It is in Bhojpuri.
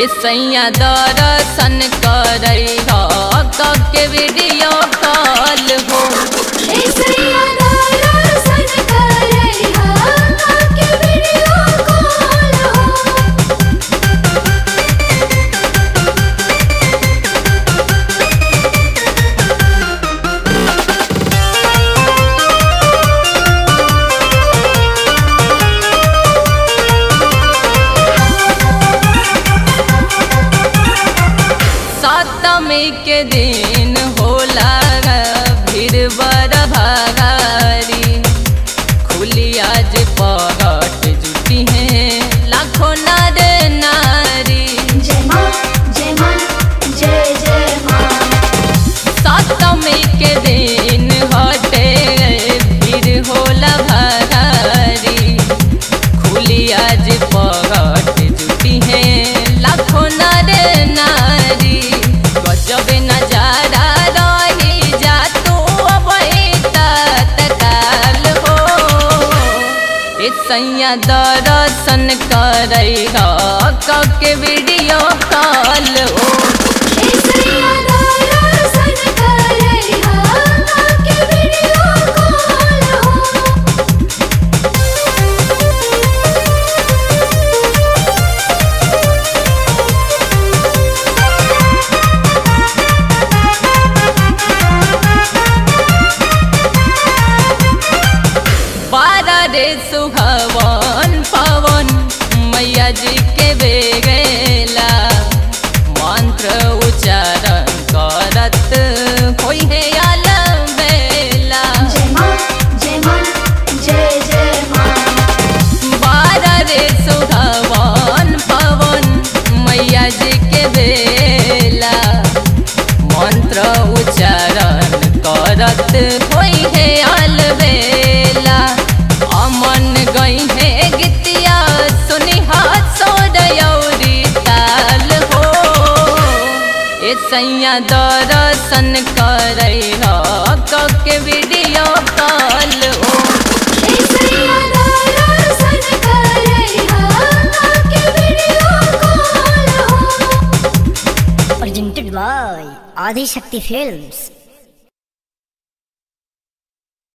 ए सैया दर्शन करई ह के वीडियो कॉल हो ऐसैया दर्शन करई हा के वीडियो कॉल हो सप्तमी के दिन होला भीड़ बड़ भारी खुली आज पहट जुटी है लाखों नर नारी जय मां जय मां जय जय मां सप्तमी के दिन हटे भीड़ होला भारी खुली आज पहट जुटी है लाखों नर नारी गजब नजारा रही जा तू अब तत्काल हो ए सैया दर्शन करई ह के वीडियो कॉल हो ऐसैया दर्शन करई हा के वीडियो कॉल हो बारह रे सुहवन पवन मैया जी के बेगेला मंत्र उच्चारण करत होई है आलम बेला जय मां जय मां जय जय मां बारह रे सुहवन पवन मैया जी के बेला मंत्र उच्चारण करत होई है अलबेला अमन गई है गीतिया सुनी हाथ सोडयौरी ताल हो ए सैया दर्शन करई ह के वीडियो कॉल हो ऐसैया दर्शन करई हा के वीडियो कॉल हो presented by Adi Shakti Films.